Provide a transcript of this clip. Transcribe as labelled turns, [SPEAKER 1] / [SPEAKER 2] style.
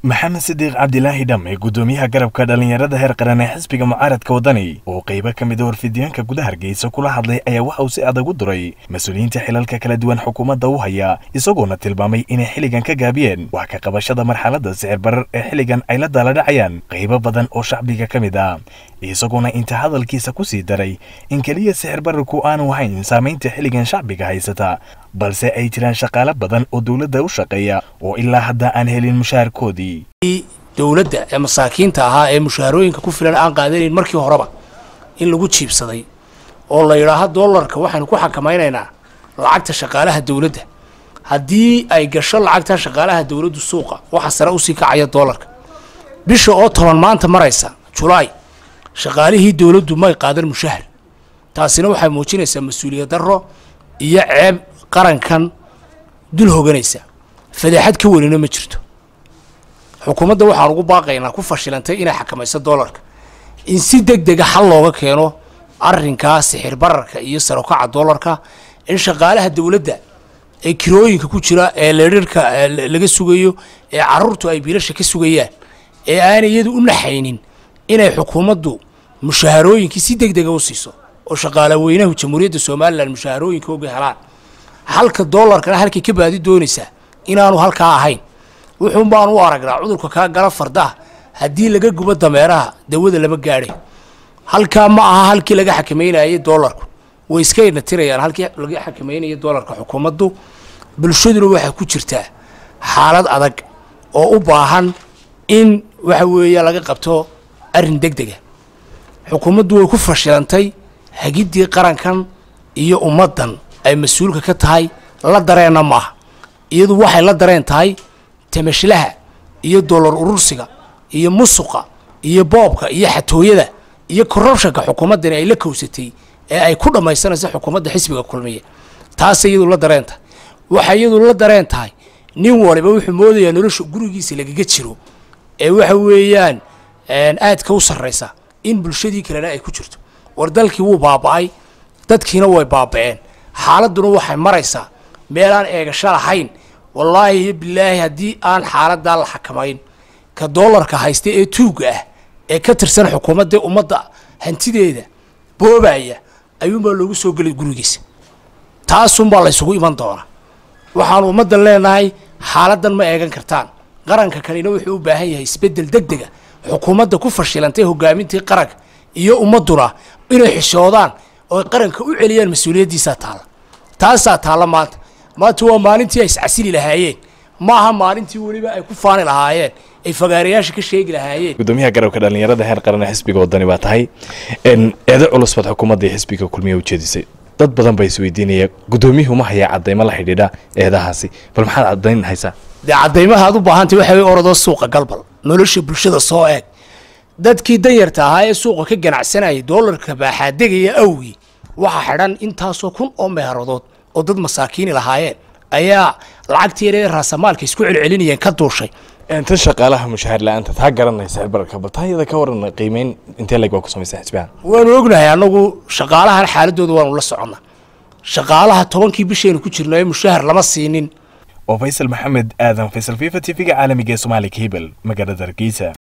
[SPEAKER 1] maxamed sidiiq cabdilaahi dhamme guddoomiyaha garabka dhallinyarada heer qaran ee xisbiga mucaaradka waddani oo qaybo ka mid a warfidyaanka gudaha hargeysa kula hadlay ayaa waxa uu si adag u duray mas-uuliyiinta xilalka kala duwan xukuumadda u haya isagoona tilmaamay inay xilligan ka gaabiyeen wax ka qabashada marxaladda sicir barar ee xilligan ay la daaladhacayaan qaybo badan oo shacbiga ka mid ah isagoona inta hadalkiisa ku sii daray in keliya sicir bararku aanu ahayn saamaynta xilligan shacbiga haysata balse ay jiraan shaqaale badan oo dowladda u shaqeeya oo ilaa hadda aan helin mushaharkoodii
[SPEAKER 2] dowladda ee masaakiinta ahaa ee mushaharooyinka ku filan aan qaadanayn markii horeba in lagu jiibsaday oo la yidhaaho dollarka waxaynu ku xakamaynaynaa lacagta shaqaalaha dowladda haddii ay gasho lacagta shaqaalaha dowladdu suuqa waxa sare usii kacaya dollarka bisha oo toban maanta maraysa julaay shaqaalihii dowladdu may qaadan mushahar taasina waxay muujinaysaa mas-uuliyad darro iyo ceeb qarankan dul hoganaysa fadeexad ka welina ma jirto xukuumadda waxaan ugu baaqaynaa ku fashilantay inay xakamayso dollarka in si deg dega xal looga keeno arrinkaa sixir bararka iyo sarokaca dollarka in shaqaalaha dowladda ee kirooyinka ku jira ee leerarka laga sugayo ee caruurtu ay biilasha ka sugayaan ee aanay iyadu u naxaynin inay xukuumaddu mushaharooyinkii si deg dega u siiso oo shaqaale weynahu jamhuuriyadda somalilan mushaharooyinka oga helaan halka dollarkana halkay ka baadi doonaysaa inaanu halkaa ahayn wuxuun baan u aragnaa cudurka kaa gala fardaha haddii laga gubo dameeraha dawada lama gaadhay halkaa ma aha halkii laga xakameynayay dollarku way iska inatirayaan halkii laga xakameynaya dollarka xukuumaddu bulshaduna waxay ku jirtaa xaalad adag oo u baahan in waxa weeya laga qabto arrin deg dega xukuumaddu way ku fashilantay hagiddii qarankan iyo ummaddan ay mas-uulka ka tahay la dareenna maaha iyadu waxay la dareen tahay tamashlaha iyo dollar urursiga iyo musuqa iyo boobka iyo xatooyada iyo corruptionka xukuumaddani ay la kowsatay ee ay ku dhammaysanayso xukuumadda xisbiga kulmiya taasay iyadu la dareen tahay waxay iyadu la dareen tahay nin waliba wuxuu moodayaa nolosha gurigiisa lagaga jiro ee waxa weeyaan aadka u sarraysa in bulshadii kalena ay ku jirto war dalkii wuu baaba'ay dadkiina way baaba'een xaaladduna waxay maraysaa meelaan eegasho lahayn wallaahi iyo bilaahi haddii aan xaaladdaa la xakamayn ka dollarka haysta ee tuugga ah ee ka tirsan xukuumadda ummadda hantideeda boobaya ayuunbaa loogu soo gelay gurigiisa taasunbaa la ysugu iman doonaa waxaanu ummaddan leenahay xaaladdan ma eegan kartaan qaranka kanina wuxuu u baahan yahay isbeddel deg dega xukuumadda ku fashilantay hogaamintii qaranka iyo ummadduna inay xishoodaan oo qaranka u celiyaan mas-uuliyaddiisaa taalla taasaa taalla maanta maanta waa maalintii ay iscasili lahaayeen maaha maalintii weliba ay ku faani lahaayeen ay fagaarayaasha ka sheegi lahaayeen
[SPEAKER 1] gudoomiyaha garabka dhallinyarada heer qaran ee xisbiga waddani baa tahay eedo culus baad xukuumadda iyo xisbiga kulmiya ujeedisay dad badan baa isweydiinaya guddoomiyuhu ma hayaa caddaymo la xidhiidha eedahaasi bal maxaad caddayn haysaa
[SPEAKER 2] dee caddaymaha aad u baahantay waxa way orodoo suuqa galbal nolosha bulshada soo eeg dadkii danyarta ahaa ee suuqa ka ganacsanayay doolarka baaxaadegaya awgii waxaa xidhan intaasoo kun oo meeradood oo dad masaakiini lahaayeen ayaa lacagtii yaree raasamaalka isku celcelinayeen ka duushay
[SPEAKER 1] tan shaqaalaha mushahar la-aanta taa garanaysa bararka bal taa iyada ka waran qiimeyn intee leg waa ku samaysa xisbihan
[SPEAKER 2] waanu ognahay annagu shaqaalahan xaaladooda waanu la soconnaa shaqaalaha tobankii bishaynu ku jirno ee mushahar lama siinin
[SPEAKER 1] oo faysal maxamed aadan faysal fifa t v-ga caalamiga ee soomaaliya hebel magaalada hargeysa